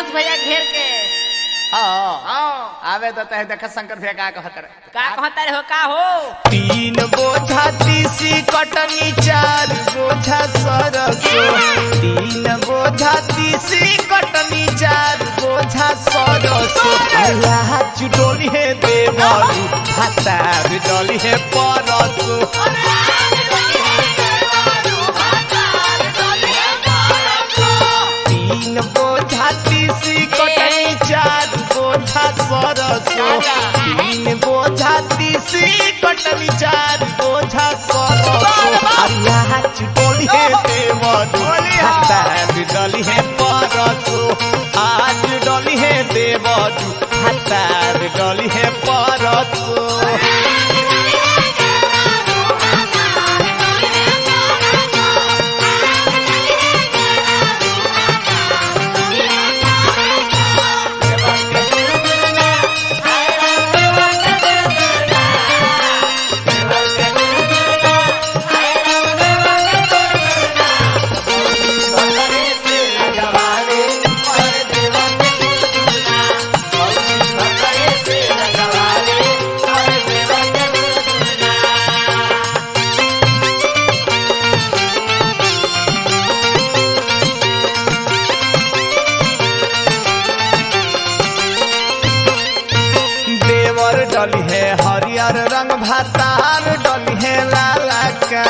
संतोष भैया घेर के हाँ हाँ आवे तो तहे देख शंकर भैया का कहत रहे का कहता रे हो का हो तीन बोझा तीसी कटनी चार बोझा सरसो तीन बोझा तीसी कटनी चार बोझा सरसो अल्लाह चुडोली है देवरू भातार डोली है परसो तीन बोझा तीसी कटनी चार बोझा सरसो तीन बोझा तीसी कटनी चार बोझा सरसो अल्लाह चुटोली है देवरू भातार डोली है परसो आज डोली है देवरू भातार डोली है परसो देवर डली है हरियर रंग भातार डली है लाला का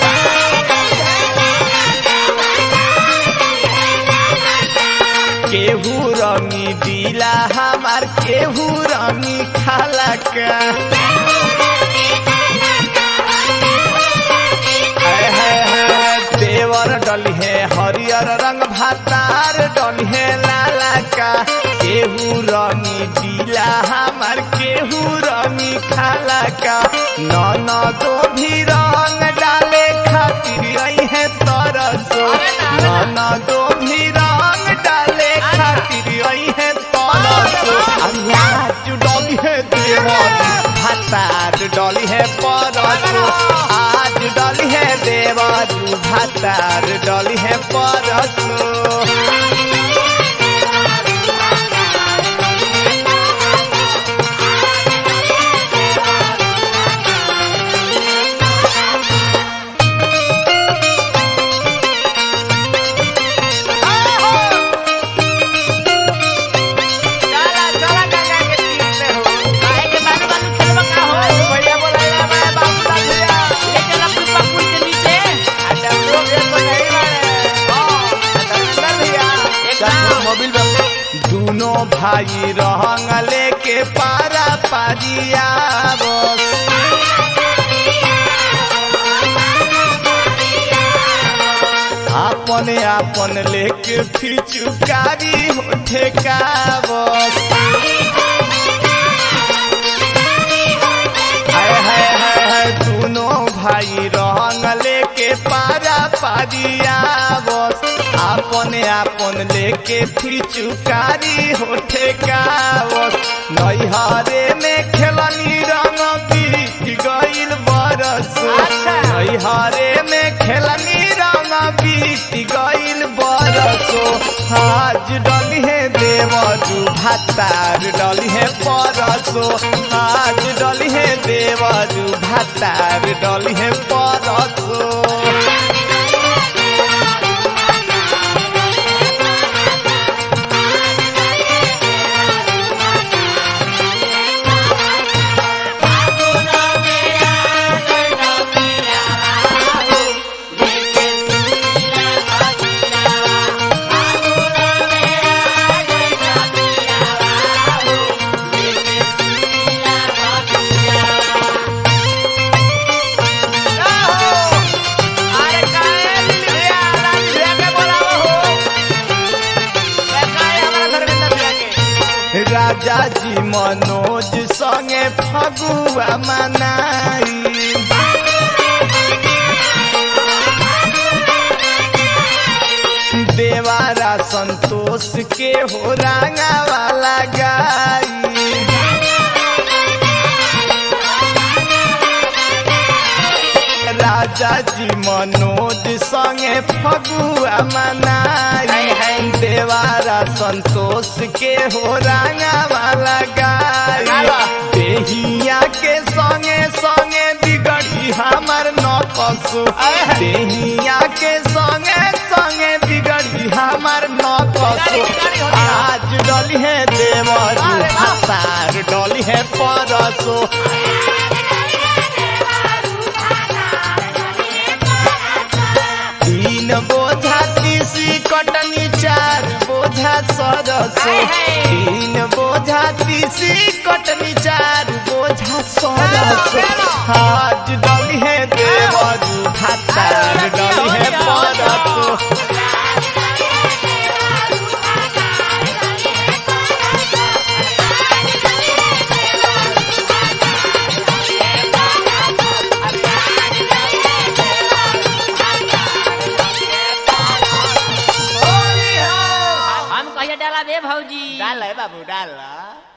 केहू रंगी दिला हमार केहू रंगी खाला का हाय हाय हाय, देवर डली है हरियर रंग भातार डली है लाला का केहू रंगी दिला हमार केहू रंगी खाला का नन दो भी रंग डाले खातिर आई है तरसो नन दो भी रंग डाले खातिर आई है तरसो आज डली है देवर भातार डली है परसो आज डली है देवर भातार डली है परसो चला चला गंगा के तीर पे हो काहे के बालू बालू खेलवा का हो भैया बोला रे मैं बाबूलाल भैया ले चला पुष्पा पुल के नीचे अच्छा लोग एक को नहीं मारे हां भैया एकदम। मोबाइल में दोनों भाई रहंग लेके पारा पारिया बस अपने अपन लेके फिचुकारी होठे का बस हाय हाय हाय हाय दोनों भाई रंग लेके पारा पारिया बस अपने अपन लेके फिचुकारी होठे का बस नैहरे में खेलनी रंग बीत गइल बरस अच्छा। नैहरे में खेलनी रंग बीत गइल बरसो आज डली है देवरू भातार डली है परसो आज डली है देवरू भातार डली है परसो अरे काहे दिल्ली भैया राज भैया के बोलावो हो ए काहे हमारा धर्मेंद्र भैया के राजा जी मनोज संगे फगुआ मनाई देवारा संतोष के हो रांगा वाला गाई राज राजा जी मनोज संगे फगुआ मनाई हाय, हाय। देवारा संतोष के हो रंगावा लगाई लगावा। देहिया के संगे संगे बिगड़ी हमर नकसु हाय, हाय। देहिया के संगे संगे बिगड़ी हमर नकसु बिगड़ी, बिगड़ी हो गया। आज डली है देवर अरे वाह। सार डली है परसो तीन बोझा तीसी कटनी चार बोझा सरसो हाय, हाय। तीन बोझा तीसी कटनी चार बोझा सरसो हेलो। आज डली है देवरू भातार अरे, डली है हो गया, हो गया। परसो हम कहिए डाला बे भौजी डाल है बाबू डाल